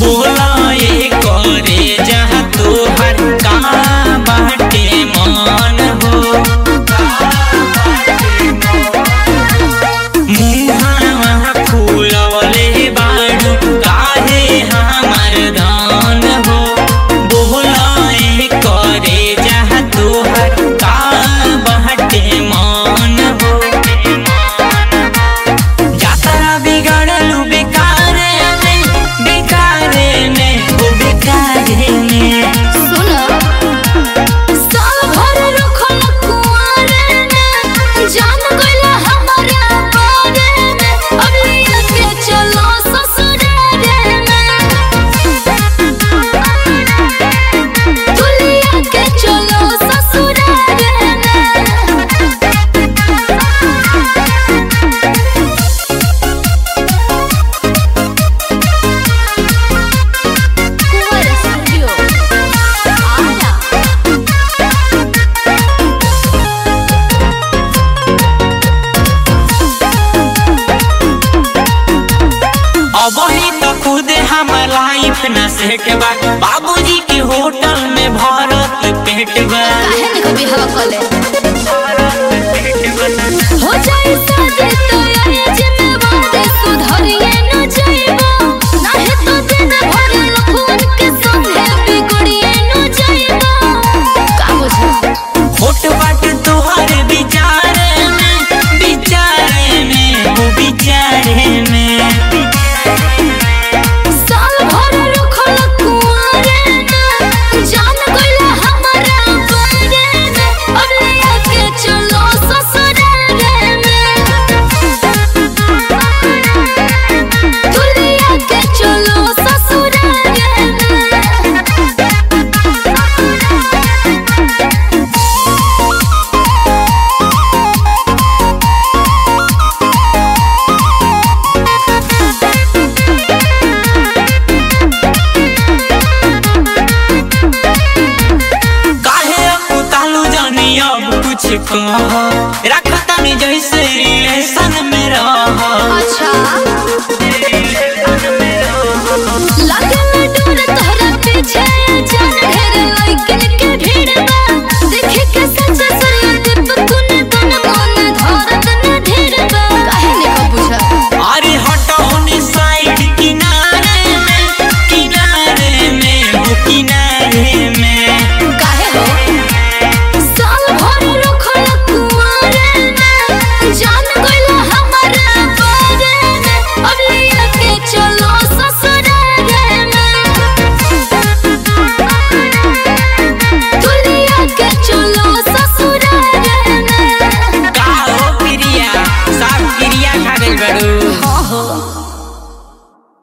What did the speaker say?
बोला ये करे जहाँ तोहर का बाटे मान हो मुहावा फूलवले बाड़ू काहे हमर धान हो बोला ये करे जहाँ तोहर का बाटे मान हो जातरा बिगड़लू बेकारे में बेकारे में हो बेकारे में सुनो साल भर रखल कुआरे में जान गइला हमरा बारे में अब लेके चलो ससुरारे में तू लेके चलो ससुरारे में कुंवर स्टूडियो आला अब ही तो खुद हम लाइफ न सेट बा बाबूजी के होटल में भरत पेट बा काहे ने कभी हवा कले हो जाए शादी तो